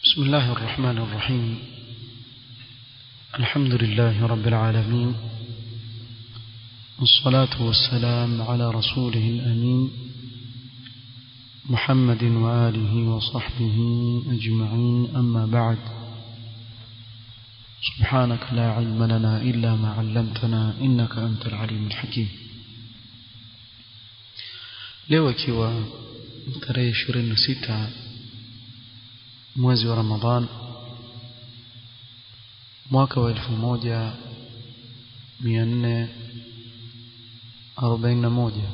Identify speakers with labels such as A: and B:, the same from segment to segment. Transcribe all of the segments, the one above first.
A: بسم الله الرحمن الرحيم الحمد لله رب العالمين والصلاة والسلام على رسوله الأمين محمد وآله وصحبه أجمعين أما بعد سبحانك لا علم لنا إلا ما علمتنا إنك أنت العليم الحكيم leo ikiwa tarehe ishirini na sita mwezi wa ramadhan mwaka wa elfu moja mia nne arobaini na moja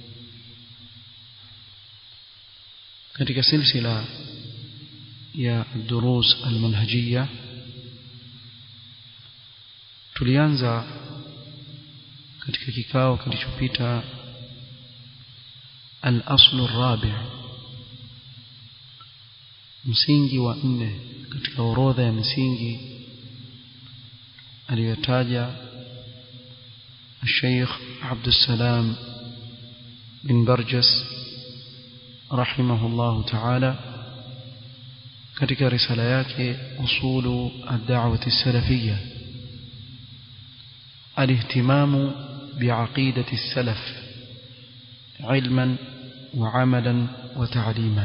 A: katika silsila ya durus almanhajiya tulianza katika kikao kilichopita al-aslu rabi msingi wa nne katika orodha ya misingi aliyotaja الشيخ عبد السلام بن برجس رحمه الله تعالى katika risala yake usulu ad-da'wah as-salafiyyah al-ihtimamu bi'aqidati as-salaf ilman wa 'amalan wa ta'liman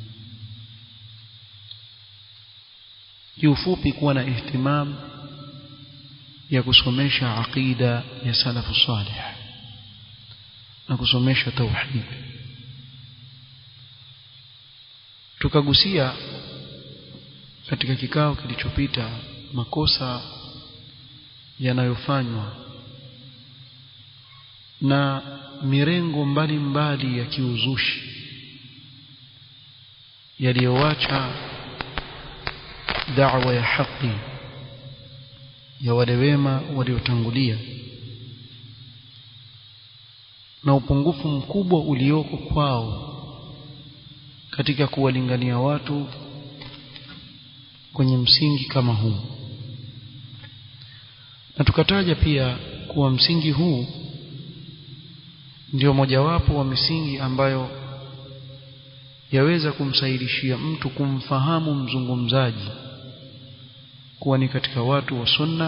A: kiufupi kuwa na ihtimam ya kusomesha aqida ya salafu salih na kusomesha tauhid tukagusia katika kikao kilichopita makosa yanayofanywa na mirengo mbalimbali mbali ya kiuzushi yaliyoacha da'wa ya haki ya wale wema waliotangulia na upungufu mkubwa ulioko kwao katika kuwalingania watu kwenye msingi kama huu na tukataja pia kuwa msingi huu ndio mojawapo wa misingi ambayo yaweza kumsaidishia mtu kumfahamu mzungumzaji kuwa ni katika watu wa sunna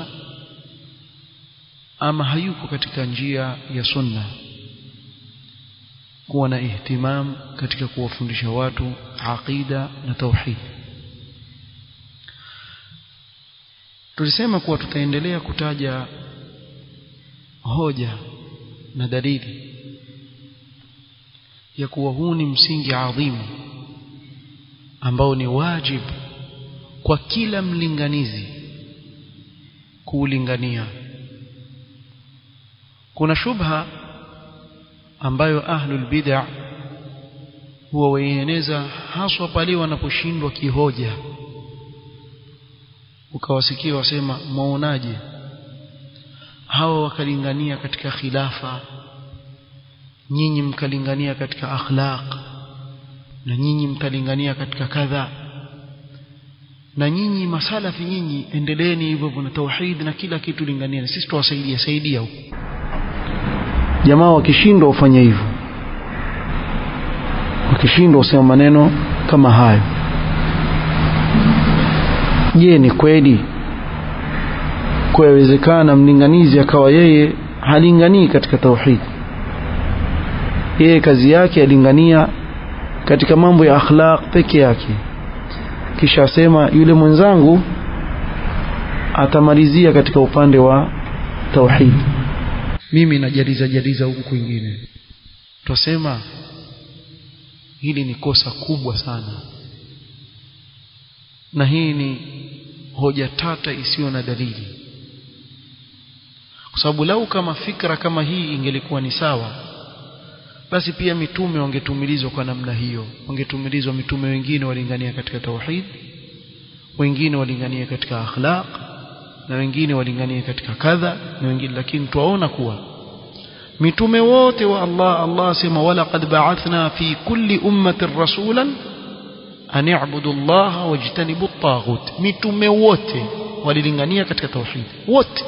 A: ama hayuko katika njia ya sunna kuwa na ihtimam katika kuwafundisha watu aqida na tauhid tulisema kuwa tutaendelea kutaja hoja na dalili ya kuwa huu ni msingi adhimu ambao ni wajibu kwa kila mlinganizi kuulingania kuna shubha ambayo ahlul bid'a huwa waieneza haswa pale wanaposhindwa kihoja ukawasikia wasema maonaje hawa wakalingania katika khilafa nyinyi mkalingania katika akhlaq na nyinyi mkalingania katika kadha na nyinyi masalafi nyinyi endeleeni hivyo na tauhid na kila kitu lingania sisi tuwasaidia saidia huko jamaa wakishindwa ufanye hivyo wakishindwa usema maneno kama hayo je ni kweli kuwezekana mlinganizi akawa yeye halinganii katika tauhid yeye kazi yake alingania katika mambo ya akhlaq peke yake kisha asema yule mwenzangu atamalizia katika upande wa tauhid mimi najaliza jaliza huku kwingine twasema hili ni kosa kubwa sana na hii ni hoja tata isiyo na dalili kwa sababu lau kama fikra kama hii ingelikuwa ni sawa basi pia mitume wangetumilizwa kwa namna hiyo wangetumilizwa mitume wengine walingania katika tauhid wengine walingania katika akhlaq na wengine walingania katika kadha na wengine lakini tuwaona kuwa mitume wote wa Allah Allah sema wala qad ba'athna fi kulli ummatin rasulan an i'budu Allah wajtanibu at-taghut mitume wote walilingania katika tauhid wote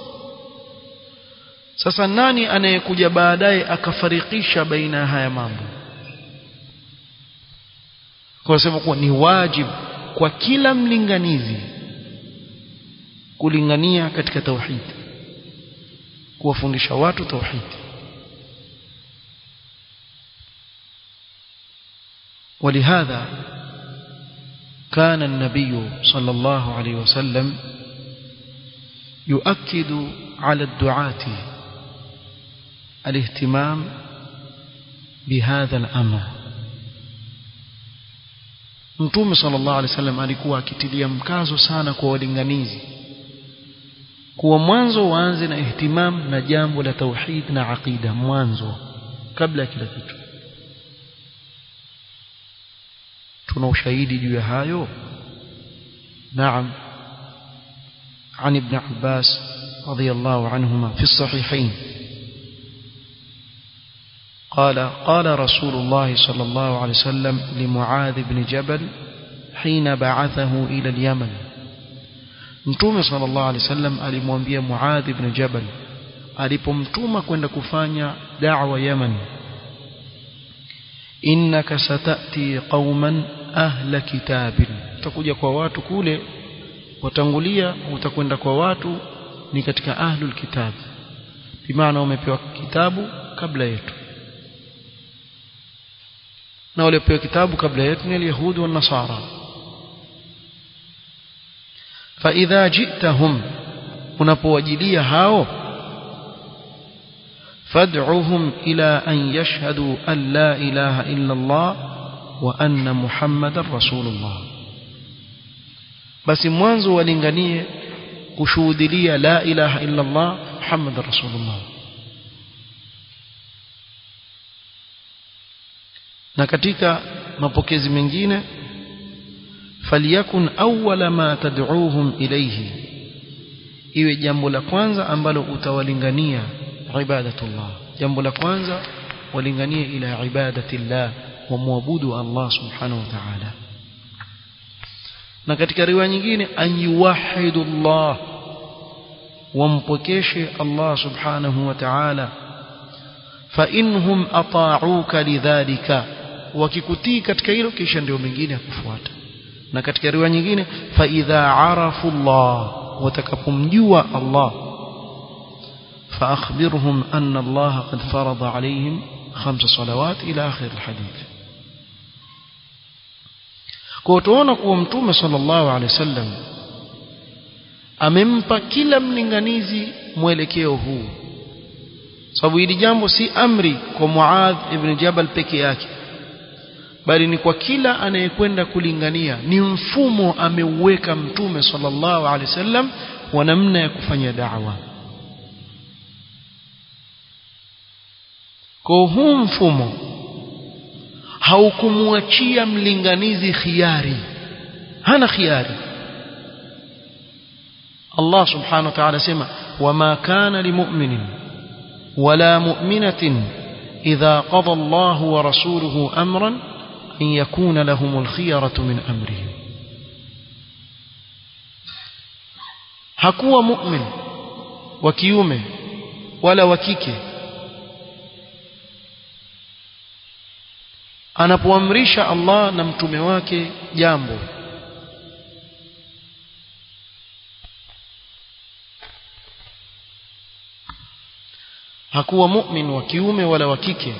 A: sasa nani anayekuja baadaye akafarikisha baina ya haya mambo kwa sema kuwa ni wajibu kwa kila mlinganizi kulingania katika tauhid kuwafundisha watu tauhid ولهذا كان النبي صلى الله عليه وسلم يؤكد على الدعاة الاهتمام بهذا الأمر Mtume sallallahu alaihi wasallam alikuwa akitilia mkazo sana kwa walinganizi kuwa mwanzo waanze na ihtimam na jambo la tauhid na aqida mwanzo kabla ya kila kitu tuna ushahidi juu ya hayo naam عن ابن عباس رضي الله عنهما في الصحيحين قال قال رسول الله صلى الله عليه وسلم لمعاذ بن جبل حين بعثه إلى اليمن mtume sallallahu alaihi wasallam alimwambia Muadh ibn Jabal alipomtuma kwenda kufanya da'wa Yaman innaka satati qauman ahla kitabin utakuja kwa watu kule watangulia utakwenda kwa watu ni katika ahlul kitab bimaana umepewa kitabu kabla yetu na waliopewa kitabu kabla yetu ni alyahudi wa nasara فإذا جئتهم unapowajilia hao fad'uhum ila an yashhadu an la ilaha illa Allah wa anna Muhammadar Rasulullah basi mwanzo walinganie kushuhudilia la ilaha illa Allah Muhammadar Rasulullah na katika mapokezi mengine falyakun awwala ma tad'uuhum ilayhi iwe jambo la kwanza ambalo utawalingania ibadatullah jambo la kwanza walinganie ila ibadatillah wa muabudu Allah subhanahu wa ta'ala na katika riwaya nyingine an yuwahidullah wampokeshe Allah subhanahu wa ta'ala fa inhum ata'uka lidhalika wakikutii katika hilo kisha ndio mengine yakufuata na katika riwaya nyingine fa idha arafu Allah watakapomjua Allah fa akhbirhum anna Allah qad farada alayhim khamsa salawat ila akhir alhadith kwa tuona kuwa mtume sallallahu alaihi wasallam amempa kila mlinganizi mwelekeo huu sababu hili jambo si amri kwa Muadh ibn Jabal peke yake bali ni kwa kila anayekwenda kulingania ni mfumo ameuweka mtume sallallahu alaihi wasallam wa namna ya kufanya da'wa kwa huu mfumo haukumwachia mlinganizi khiari hana khiari Allah subhanahu wa ta'ala sema wama kana limu'minin wala mu'minatin idha qada Allah wa rasuluhu amran أن يكون لهم الخيرة من أمرهم hakuwa mu'min wa kiume wala wa kike anapoamrisha Allah na mtume wake jambo hakuwa mu'min wa kiume wala wa kike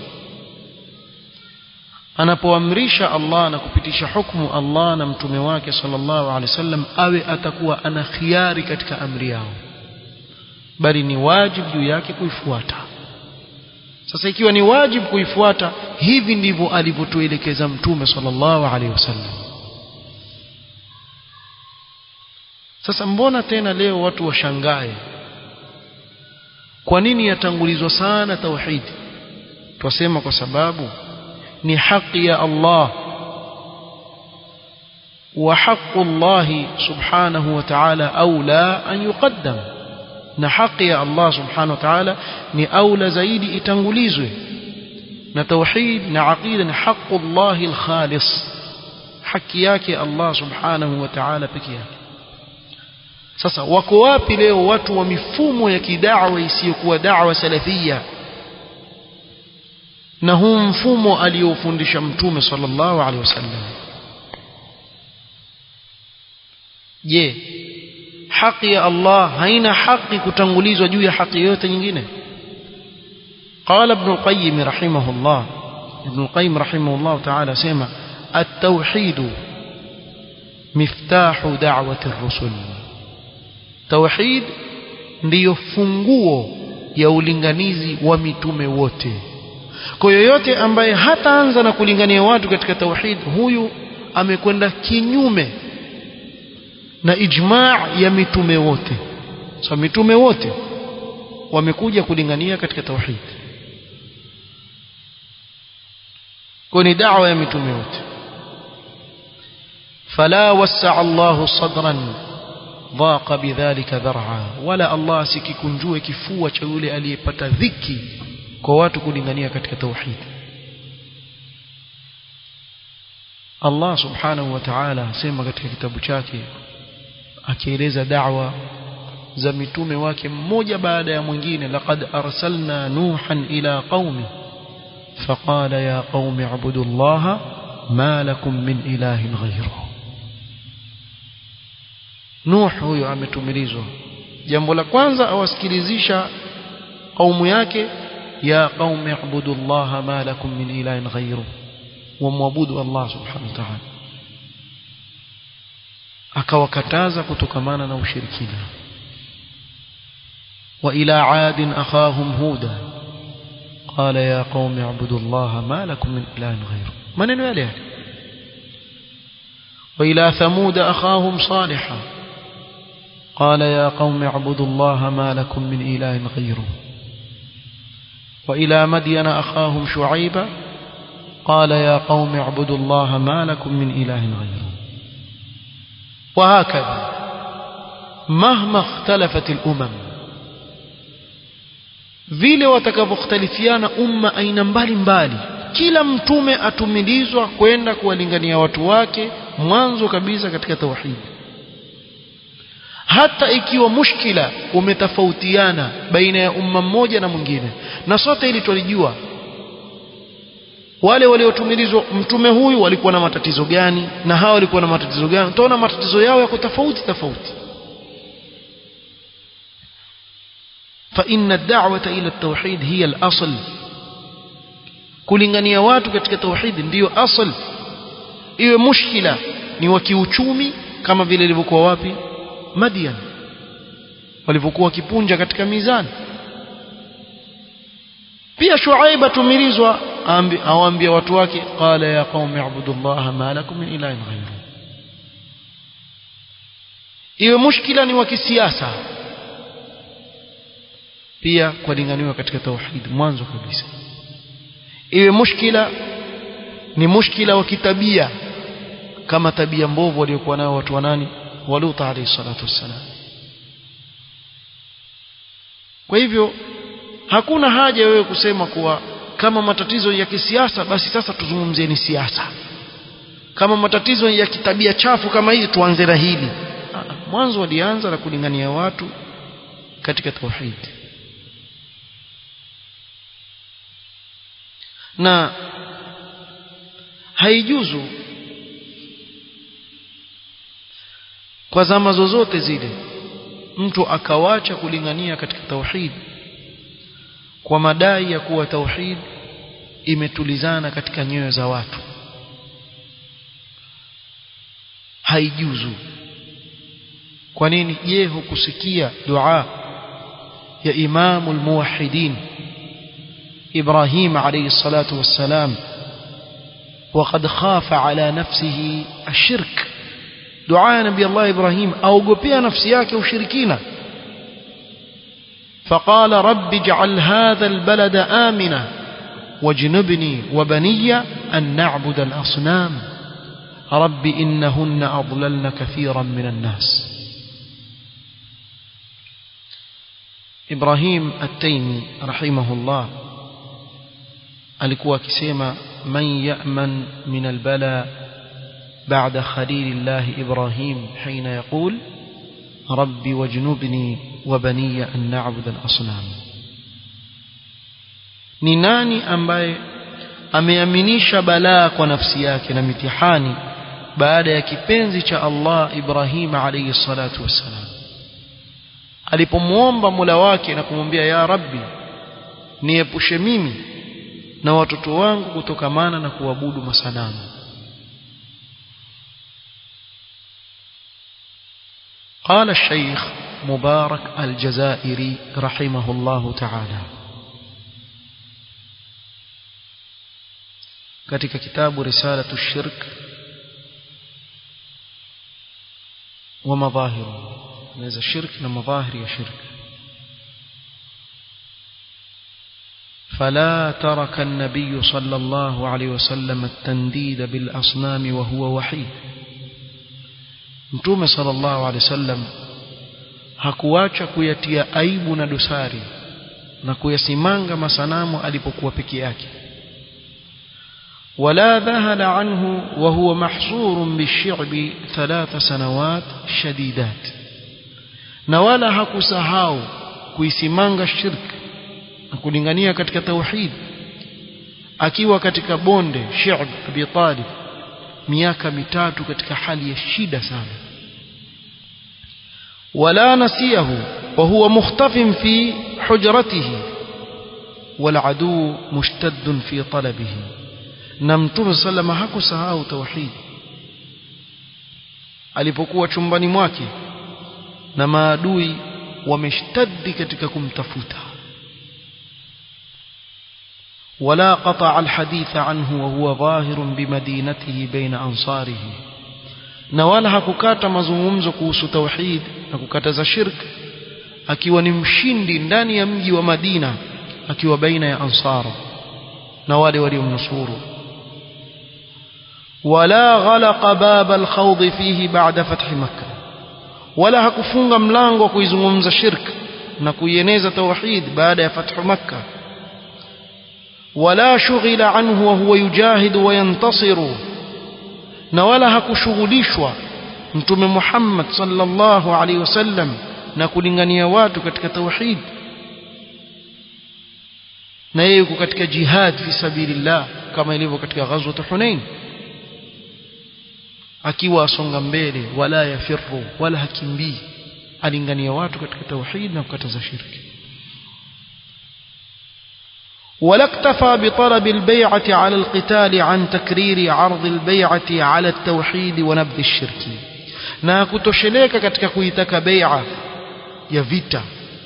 A: anapoamrisha Allah na kupitisha hukumu Allah na mtume wake sallallahu alaihi wasallam awe atakuwa ana khiari katika amri yao bali ni wajibu juu yake kuifuata sasa ikiwa ni wajibu kuifuata hivi ndivyo alivyotuelekeza mtume sallallahu alaihi wasallam sasa mbona tena leo watu washangae kwa nini yatangulizwa sana tauhidi twasema kwa sababu ni haki ya Allah wa haqqu Allah subhanahu wa ta'ala aula an yuqaddam na haki ya Allah subhanahu wa ta'ala ni aula zaidi itangulizwe na tauhid na aqida ni haqqu Allah al-khalis haki yake Allah subhanahu wa ta'ala peke yake sasa wako wapi leo watu wa mifumo ya kidawa isiyokuwa da'wa salafia na huu mfumo aliofundisha mtume sallallahu alaihi wasallam je haki ya Allah haina haki kutangulizwa juu ya haki yoyote nyingine قال ابن القيم رحمه الله ابن القيم رحمه الله تعالى سيما التوحيد مفتاح دعوة الرسل توحيد ndiyo funguo ya ulinganizi wa mitume wote kwa yoyote ambaye hataanza na kulingania watu katika tauhid huyu amekwenda kinyume na ijmaa ya mitume wote so mitume wote wamekuja kulingania katika tauhid kwa ni da'wa ya mitume wote fala wasa'a Allahu sadran dhaqa bidhalika dhar'a wala Allah sikikunjue kifua cha yule aliyepata dhiki kwa watu kulingania katika tauhid Allah subhanahu wa ta'ala asema katika kitabu chake akieleza da'wa za mitume wake mmoja baada ya mwingine laqad arsalna nuhan ila qaumi فقال يا قوم اعبدوا الله ما لكم من إله غيره Nuh huyo ametumilizwa jambo la kwanza awasikilizisha kaumu yake ya qaumi ibudu Allah ma lakum min ilahin ghayru wamwabudu Allah subhanahu wa ta'ala akawakataza kutokamana na ushirikina wa ila adin akhahum huda قال يا قوم اعبدوا الله ما لكم من اله غيره maneno yale yale وإلى ثمود أخاهم صالحا قال يا قوم اعبدوا الله ما لكم من إله غيره وإلى مدين أخاهم شعيبا قال يا قوم اعبدوا الله ما لكم من إله غيره وهكذا مهما اختلفت الأمم vile watakavyoختلفiana umma aina mbalimbali kila mtume atumilizwa kwenda kuwalingania watu wake mwanzo kabisa katika tauhid hata ikiwa mushkila umetofautiana baina ya umma mmoja na mwingine na sote ili tulijua wale waliotumilizwa mtume huyu walikuwa na matatizo gani na hawa walikuwa na matatizo gani utaona matatizo yao yako tofauti tofauti فإن الدعوة إلى التوحيد هي الأصل kulingania watu katika tauhidi ndiyo asl iwe mushkila ni wa kiuchumi kama vile ilivyokuwa wapi Madian walivyokuwa kipunja katika mizani pia Shuaib atumilizwa awaambia watu wake qala ya qaumi ibudullaha ma lakum min ilahin ghayru iwe mushkila ni wa kisiasa pia kulinganiwa katika tauhid mwanzo kabisa iwe mushkila ni mushkila wa kitabia kama tabia mbovu waliokuwa nayo watu wa nani waluta alayhi salatu wassalam kwa hivyo hakuna haja wewe kusema kuwa kama matatizo ya kisiasa basi sasa tuzungumzie ni siasa kama matatizo ya kitabia chafu kama hizi tuanze na hili mwanzo walianza na kulingania watu katika tauhid na haijuzu kwa zama zozote zile mtu akawacha kulingania katika tauhid kwa madai ya kuwa tauhid imetulizana katika nyoyo za watu haijuzu kwa nini je hukusikia dua ya imamul muwahhidin إبراهيم عليه الصلاة والسلام وقد خاف على نفسه الشرك دعاء نبي الله إبراهيم أو قبيا نفسياك وشركينا فقال رب اجعل هذا البلد آمنا واجنبني وبني أن نعبد الأصنام رب إنهن أضللن كثيرا من الناس إبراهيم التيمي رحمه الله alikuwa akisema man ya'man min albala ba'da khalilillah ibrahim hina yaqul rabbi wajnubni wa baniya an na'budu al-asnam ni nani ambaye ameaminisha balaa kwa nafsi yake na mitihani baada ya kipenzi cha Allah Ibrahim alayhi salatu wassalam alipomuomba Mola wake na kumwambia ya Rabbi niepushe mimi na watoto wangu kutokamana na kuabudu masanamu قال الشيخ مبارك الجزائري رحمه الله تعالى katika kitabu risalatu shirk wa madhahiru naweza shirk na madhahiri ya shirk فلا ترك النبي صلى الله عليه وسلم التنديد بالأصنام وهو وحيد mtume sallallahu alaihi wasallam hakuacha kuyatia aibu na dosari na kuyasimanga masanamu alipokuwa peke yake ولا ذهل عنه وهو محصور بالشعب ثلاث سنوات شديدات na wala hakusahau kuisimanga shirk na kulingania katika tauhid akiwa katika bonde Shi'b Abi Talib miaka mitatu katika hali ya shida sana wala nasiyahu wa huwa mukhtafin fi hujratihi wal adu mushtadd fi talabihi na mtume sallama hakusahau tauhid alipokuwa chumbani mwake na maadui wameshtaddi katika kumtafuta ولا قطع الحديث عنه وهو ظاهر بمدينته بين أنصاره na wala hakukata mazungumzo kuhusu tauhid na kukataza shirk akiwa ni mshindi ndani ya mji wa Madina akiwa baina ya ansara na wale waliomnusuru wala ghalaqa bab alkhawd fihi ba'da fath makkah wala hakufunga mlango wa kuizungumza shirk na kuieneza tauhid baada ya fathu makkah ولا شغل عنه وهو يجاهد وينتصر na wala hakushughulishwa mtume Muhammad sallallahu alaihi wasallam na kulingania watu katika tauhid na yeye yuko katika jihad fi sabilillah kama ilivyo katika ghazwat Hunain akiwa asonga mbele wala yafirru wala hakimbii alingania watu katika tauhid na kukataza shirki ولا اكتفى بطلب البيعة على القتال عن تكرير عرض البيعة على التوحيد ونبذ الشرك na kutosheleka katika kuitaka bai'a ya vita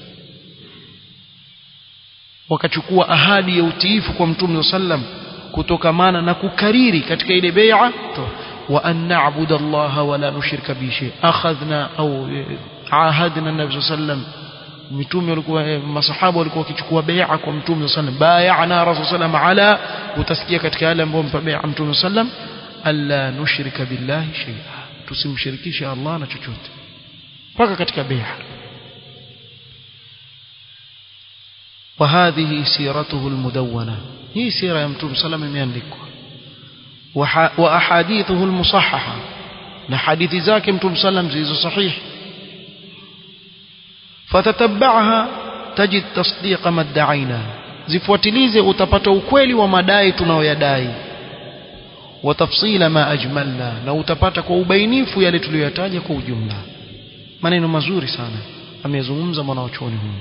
A: wakachukua ahadi ya utiifu kwa mtume sallam kutokamana na kukariri katika ile bai'a wa an na'budu Allah wa la nushrika bihi shay akhadhna au ahadna an-nabiy sallam mitume walikuwa masahaba walikuwa wakichukua bai'a kwa mtume sallam bai'ana rasul sallam ala utasikia katika yale ambayo mpa bai'a mtume sallam alla nushrika billahi shay'a tusimshirikishe Allah na chochote mpaka katika bai'a وهذه سيرته المدونة هي سيرة يمتوم سلام imeandikwa وأحاديثه المصححة na hadithi zake mtume sallam zilizo sahihi فتتبعها تجد تصديق ما ادعينا zifuatilize utapata ukweli wa madai tunayoyadai watafsila ma ajmalna na utapata kwa ubainifu yale tuliyoyataja kwa ujumla maneno mazuri sana amezungumza mwanachuoni huyu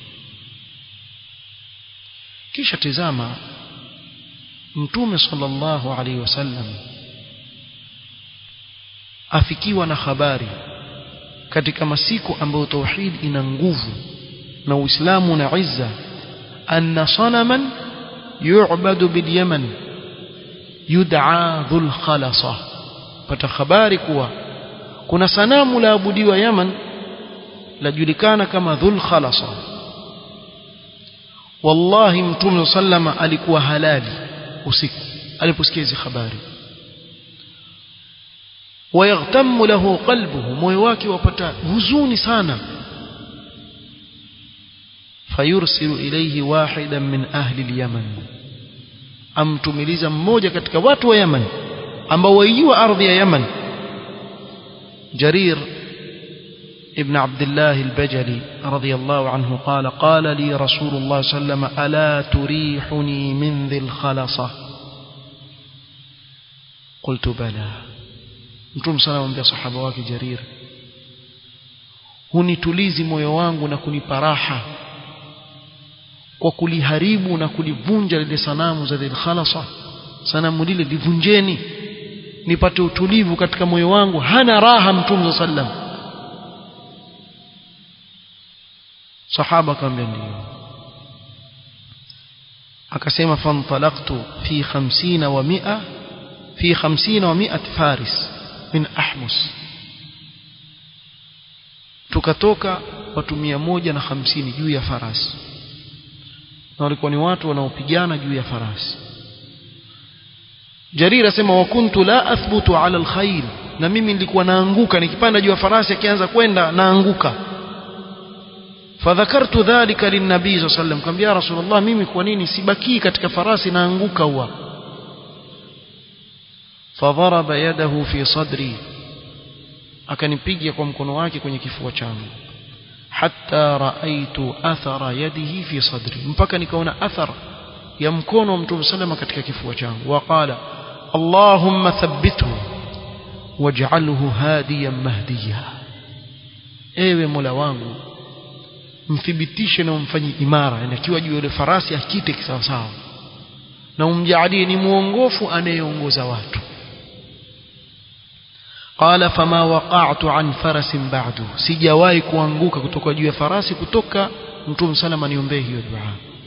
A: kisha tizama mtume sallallahu alaihi wasallam afikiwa na habari katika masiku ambayo tauhid ina nguvu na uislamu na izza anna sanaman yu'badu bil yaman yud'a dhul khalasa pata habari kuwa kuna sanamu la abudiwa yaman lajulikana kama dhul khalasa wallahi mtume sallama alikuwa halali usiku aliposikia hizi habari ويغتم له قلبه moyo wake wapata huzuni sana fayursilu ilayhi wahidan min ahli al-yaman amtumiliza mmoja katika watu wa Yaman ambao waijua ardhi ya Yaman Jarir ابن عبد الله البجلي رضي الله عنه قال قال لي رسول الله صلى الله عليه وسلم ألا تريحني من ذي الخلصة قلت بلى mtume sana amwambia sahaba wake Jarir hunitulizi moyo wangu na kunipa raha kwa kuliharibu na kulivunja lile sanamu za Dhil Khalasa sanamu lile livunjeni nipate utulivu katika moyo wangu hana raha mtume sallam sahaba akamwambia ndio akasema fantalaqtu fi 50 wa 100 fi 50 wa 100 faris min ahmus tukatoka watu 150 juu ya farasi na walikuwa ni watu wanaopigana juu ya farasi Jarir asema wa kuntu la athbutu ala alkhayl na mimi nilikuwa naanguka nikipanda juu ya farasi akianza kwenda naanguka fadhakartu dhalika linnabii sallallahu alayhi wasallam kambia rasulullah mimi kwa nini sibaki katika farasi naanguka huwa fadharaba yadahu fi sadri akanipiga kwa mkono wake kwenye kifua changu hatta raaitu athara yadihi fi sadri mpaka nikaona athara ya mkono wa mtume salama katika kifua changu waqala allahumma thabbithu waj'alhu hadiyan mahdiya ewe mola wangu mthibitishe na umfanye imara yani akiwa juu ya farasi akite kisawasawa na umjalie ni muongofu anayeongoza watu qala fama waqa'tu an farasin ba'du sijawahi kuanguka kutoka juu ya farasi kutoka mtume salama niombee hiyo dua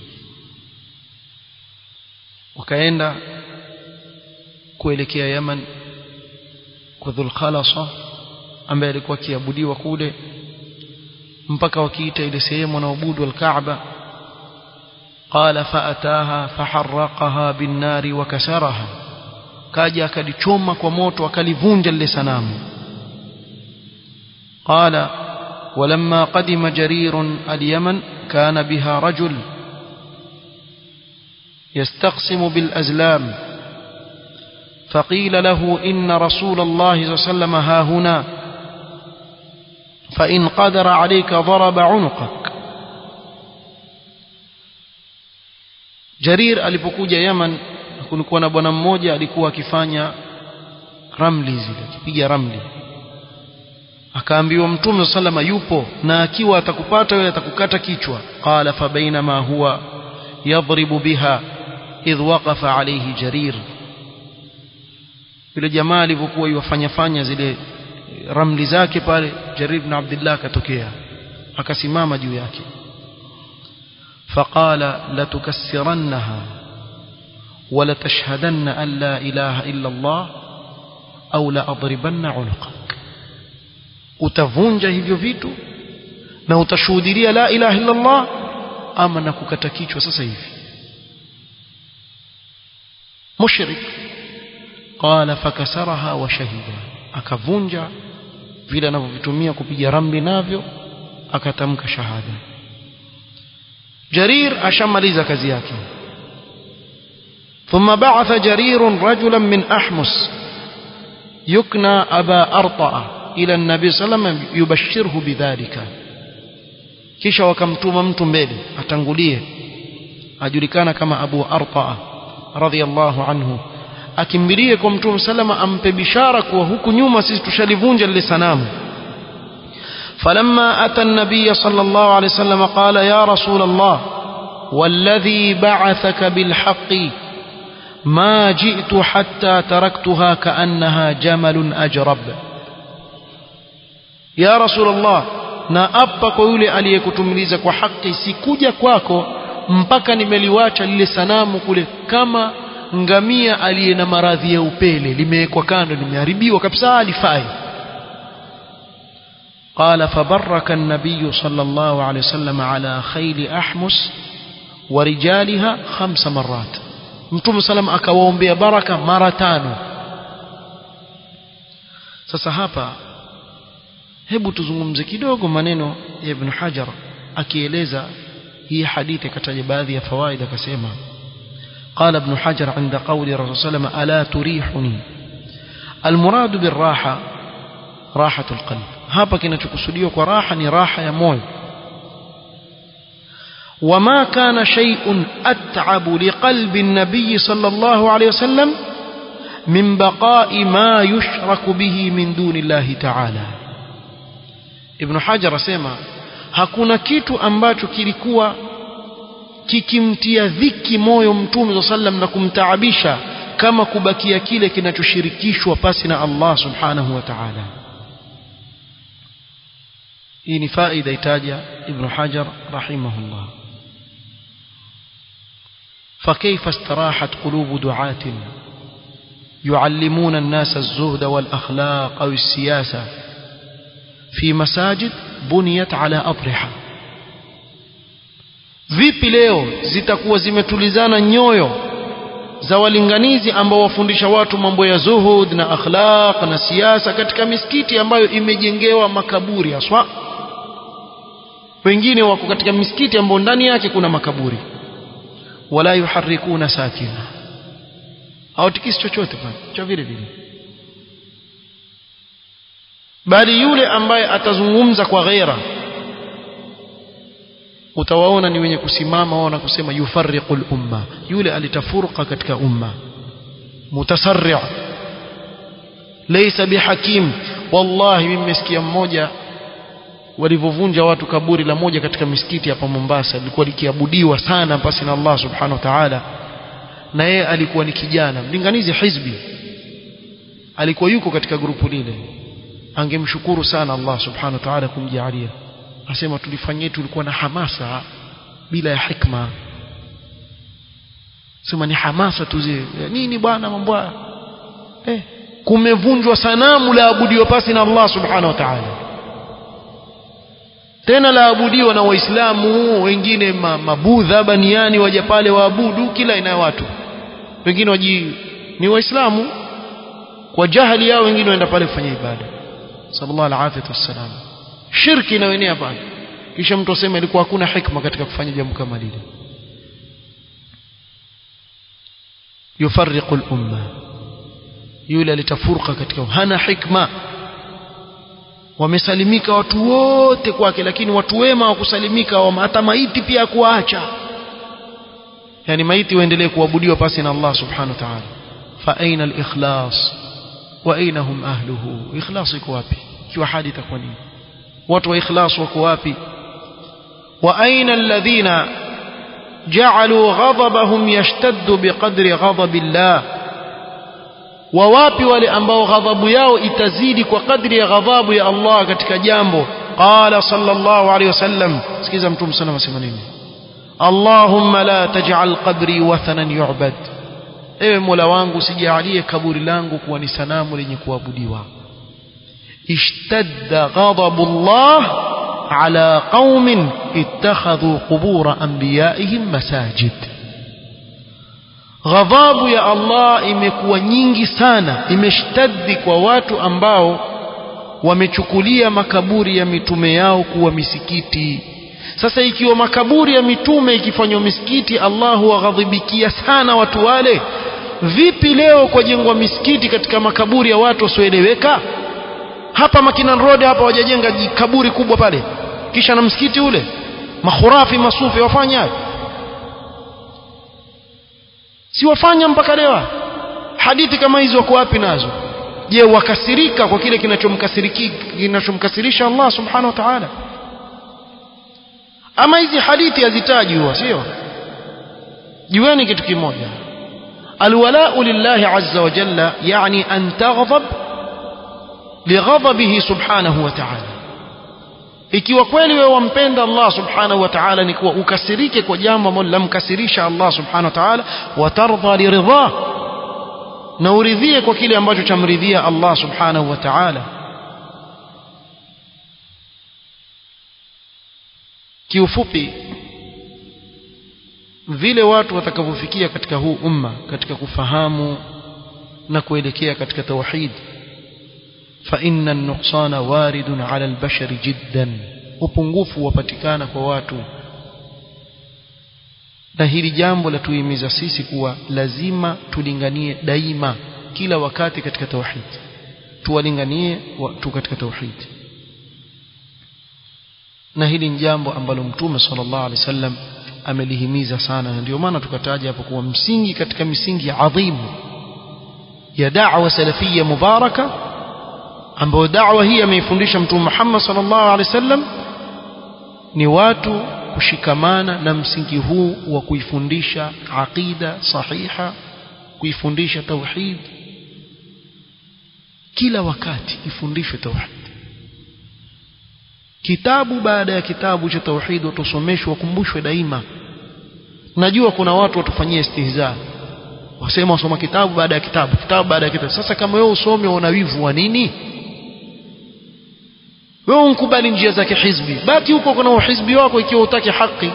A: wakaenda kuelekea Yaman kwa Dhulkhalasa ambaye alikuwa akiabudiwa kule mpaka wakiita ile sehemu wanaabudu al-Kaaba qala faataha faharraqaha bin-nari wa kasaraha kaja akalichoma kwa moto akalivunja lile sanamu qala ولما قدم جرير اليمن كان بها رجل يستقسم بالأزلام فقيل له إن رسول الله صلى الله عليه وسلم ها هنا فإن قدر عليك ضرب عنقك Jarir alipokuja Yaman kulikuwa na bwana mmoja alikuwa akifanya ramli zile akipiga ramli akaambiwa mtume sallama yupo na akiwa atakupata yule atakukata kichwa qala fa bainama huwa yadribu biha idh waqafa alayhi jarir yule jamaa alivyokuwa yuwafanya fanya zile ramli zake pale jarir ibn abdullah akatokea akasimama juu yake فقال لتكسرنها ولتشهدن أن لا إله إلا الله أو لأضربن عنقك utavunja hivyo vitu na utashuhudia la ilaha illa Allah ama na kukata kichwa sasa hivi mushrik qala fakasaraha wa shahida akavunja vile anavyovitumia kupiga ramli navyo akatamka shahada jarir ashamaliza kazi yake ثم بعث جرير رجلا من أحمس يكنى أبا أرطأ إلى النبي صلى الله عليه وسلم يبشره بذلك kisha wakamtuma mtu mbele atangulie ajulikana kama Abu Arta radhiyallahu anhu akimbilie kwa mtume salama ampe bishara kuwa huku nyuma sisi tushalivunja lile sanamu فلما أتى النبي صلى الله عليه وسلم قال يا رسول الله والذي بعثك بالحق ما جئت حتى تركتها كأنها جمل أجرب يا رسول الله na apa kwa yule aliyekutumiliza kwa haki sikuja kwako mpaka nimeliwacha lile sanamu kule kama ngamia aliye na maradhi ya upele limewekwa kando limeharibiwa kabisa alifai قال فبرك النبي صلى الله عليه وسلم على خيل أحمس ورجالها خمس مرات mtume salam akawaombea baraka mara tano sasa hapa hebu tuzungumze kidogo maneno ya ibn hajar akieleza hii hadithi akataja baadhi ya fawaid akasema قال ابن حجر عند قول الرسول صلى الله عليه وسلم ألا تريحني المراد بالراحة راحة القلب hapa kinachokusudiwa kwa raha ni raha ya moyo وما كان شيء أتعب لقلب النبي صلى الله عليه وسلم min baqa'i ma yushraku bihi min duni llahi ta'ala ibn hajar asema hakuna kitu ambacho kilikuwa kikimtia dhiki moyo mtume sallam na kumtaabisha kama kubakia kile kinachoshirikishwa pasi na Allah subhanahu wa ta'ala hii ni faida itaja ibn hajar rahimahullah فكيف استراحت قلوب دعاة يعلمون الناس الزهد والأخلاق أو السياسة في مساجد بنيت على أضرحة vipi leo zitakuwa zimetulizana nyoyo za walinganizi ambao wafundisha watu mambo ya zuhud na akhlaq na siasa katika misikiti ambayo imejengewa makaburi haswa wengine wako katika misikiti ambayo ndani yake kuna makaburi wala yuharikuna sakina hawatikisi chochote pale cha vile vile bali yule ambaye atazungumza kwa ghaira utawaona ni wenye kusimama wao na kusema yufarriqul umma yule alitafuruka katika umma mutasarri' laysa bihakim wallahi mimi nimesikia mmoja walivyovunja watu kaburi la moja katika misikiti hapa Mombasa lilikuwa likiabudiwa sana pasi na Allah subhanahu wa ta'ala na yeye alikuwa ni kijana mlinganizi hizbi alikuwa yuko katika grupu lile angemshukuru sana Allah subhanahu wa ta'ala kumjalia asema tulifanyia tulikuwa na hamasa bila ya hikma sema ni hamasa tu zile nini bwana mambo eh kumevunjwa sanamu la abudiwa pasi na Allah subhanahu wa ta'ala tena laabudiwa na waislamu wengine mabudha baniani waja pale waabudu kila aina ya watu wengine waji ni waislamu kwa jahili yao wengine waenda pale kufanya ibada sallallahu alaihi wasallam shirki inayoenea pale kisha mtu asema ilikuwa hakuna hikma katika kufanya jambo kama lile yufarriqu al-umma yule alitafurqa katika hana hikma wamesalimika watu wote kwake lakini watu wema wakusalimika hata maiti pia kuacha yani maiti waendelee kuabudiwa pasi na Allah subhanahu wa ta'ala fa aina al-ikhlas wa aina hum ahluhu ikhlas iko wapi ikiwa hadi itakuwa nini watu wa ikhlas wako wapi wa aina alladhina ja'alu ghadabahum yashtaddu biqadri ghadabillah wa wapi wale ambao ghadhabu yao itazidi kwa kadri ya ghadhabu ya Allah katika jambo qala sallallahu alayhi wasallam sikiza mtume sana anasema nini Allahumma la taj'al qabri wathanan yu'bad ewe Mola wangu sijalie kaburi langu kuwa ni sanamu lenye kuabudiwa ishtadda ghadabullah ala qaumin ittakhadhu qubur anbiya'ihim masajid ghadhabu ya Allah imekuwa nyingi sana imeshtaddi kwa watu ambao wamechukulia makaburi ya mitume yao kuwa misikiti sasa ikiwa makaburi ya mitume ikifanywa misikiti Allah huwaghadhibikia sana watu wale vipi leo kwa jengwa misikiti katika makaburi ya watu wasioeleweka hapa Makinan Road hapa wajajenga kaburi kubwa pale kisha na msikiti ule makhurafi masufi wafanya si wafanya mpaka leo hadithi kama hizo wako wapi nazo je wakasirika kwa kile kinachomkasiriki kinachomkasirisha Allah subhanahu wa ta'ala ama hizi hadithi hazitaji huwa sio jueni kitu kimoja alwala'u lillahi azza wa jalla yani an taghdab lighadabihi subhanahu wa ta'ala ikiwa kweli wewe wampenda Allah subhanahu wa ta'ala ni kuwa ukasirike kwa jambo ambalo lamkasirisha Allah subhanahu wa ta'ala watardha liridha na uridhie kwa kile ambacho chamridhia Allah subhanahu wa ta'ala kiufupi vile watu watakavyofikia katika huu umma katika kufahamu na kuelekea katika tauhid فإن النقصان وارد على البشر جدا upungufu wapatikana kwa watu na hili jambo la tuimiza sisi kuwa lazima tulinganie daima kila wakati katika tauhid tuwalinganie watu katika tauhid na hili ni jambo ambalo mtume sallallahu alaihi wasallam amelihimiza sana na ndio maana tukataja hapo kuwa msingi katika misingi adhimu ya da'wa salafia mubaraka ambayo da'wa hii ameifundisha mtume Muhammad sallallahu alaihi wasallam ni watu kushikamana na msingi huu wa kuifundisha aqida sahiha kuifundisha tauhid kila wakati ifundishwe tauhid kitabu baada ya kitabu cha tauhid watusomeshwe wakumbushwe daima najua kuna watu watufanyia istihza wasema wasoma kitabu baada ya kitabu kitabu baada ya kitabu sasa kama wewe usome una wivu wa nini wewe unkubali njia zake hizbi baki huko kuna uhizbi wako ikiwa utaki haki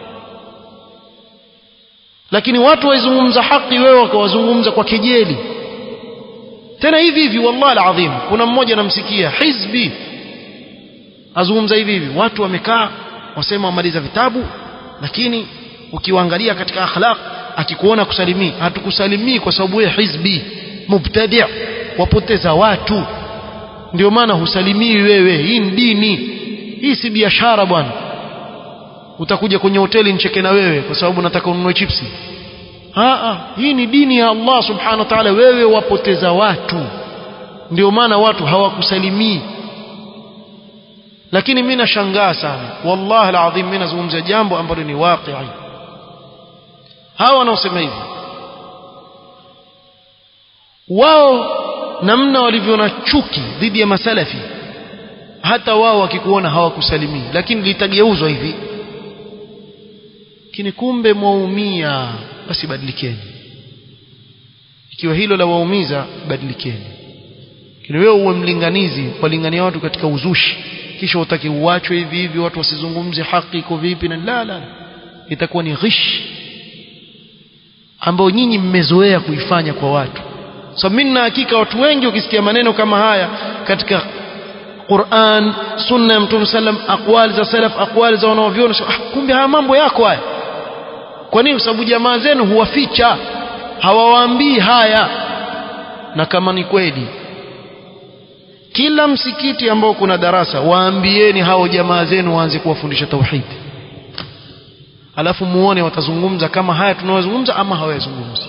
A: lakini watu waizungumza haki wewe wakawazungumza kwa kejeli tena hivi hivi wallahi alazim kuna mmoja namsikia hizbi azungumza hivi hivi watu wamekaa wasema wamaliza vitabu lakini ukiwaangalia katika akhlaq akikuona kusalimii hatukusalimii kwa sababu wewe hizbi mubtadi' wapoteza watu ndio maana husalimii wewe hii ni dini hii si biashara bwana utakuja kwenye hoteli nicheke na wewe kwa sababu nataka ununue chipsi Aa, hii ni dini ya Allah subhanahu wa ta'ala wewe wapoteza watu ndio maana watu hawakusalimii lakini mimi nashangaa sana wallahi alazim mimi nazungumzia jambo ambalo ni waqi hawa wanaosema hivi wao namna walivyo na chuki dhidi ya masalafi hata wao wakikuona hawakusalimii lakini litageuzwa hivi lakini kumbe mwaumia basi badilikeni ikiwa hilo la waumiza badilikeni lakini wewe uwe mlinganizi walingania watu katika uzushi kisha utaki uachwe hivi hivi watu wasizungumze haki iko vipi na la la itakuwa ni ghish ambao nyinyi mmezoea kuifanya kwa watu so mimi na hakika watu wengi ukisikia maneno kama haya katika Qur'an sunna ya Mtume sallam aqwali za salaf aqwali za wanaoviona ah, kumbe haya mambo yako haya kwa nini kwa sababu jamaa zenu huwaficha hawawaambii haya na kama ni kweli kila msikiti ambao kuna darasa waambieni hao jamaa zenu waanze kuwafundisha tauhid alafu muone watazungumza kama haya tunayozungumza ama hawayazungumzi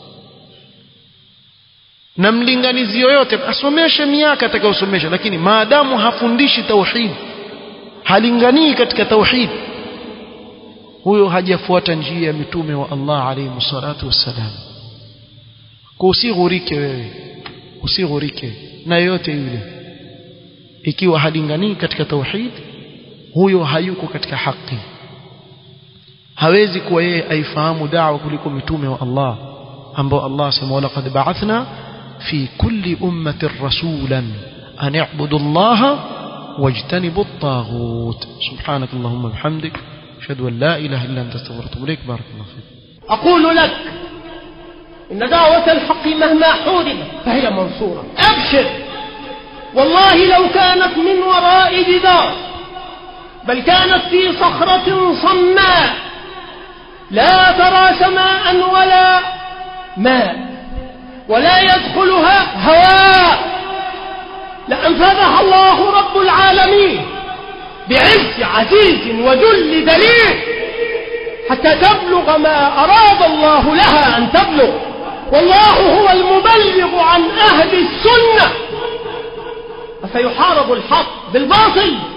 A: na mlinganizi yoyote asomeshe miaka atakayosomesha lakini maadamu hafundishi tauhid halinganii katika tauhid huyo hajafuata njia ya mitume wa Allah alayhi salatu wassalam kwa usighurike wewe usighurike na yoyote yule ikiwa halinganii katika tauhid huyo hayuko katika haki hawezi kuwa yeye aifahamu da'wa kuliko mitume wa Allah ambao Allah asema wala qad ba'athna fi kulli ummatin rasulan an i'budu Allah wajtanibu at-taghut subhanak allahumma bihamdik ashhadu an la ilaha illa anta astaghfiruka wa atubu ilaik barakallahu fik
B: أقول لك إن دعوة الحق مهما حوربت فهي منصورة أبشر والله لو كانت من وراء جدار بل كانت في صخرة صماء لا ترى سماء ولا ماء ولا يدخلها هواء لأنفذها الله رب العالمين بعز عزيز وذل دليل حتى تبلغ ما أراد الله لها أن تبلغ والله هو المبلغ عن أهل السنة فسيحارب الحق بالباطل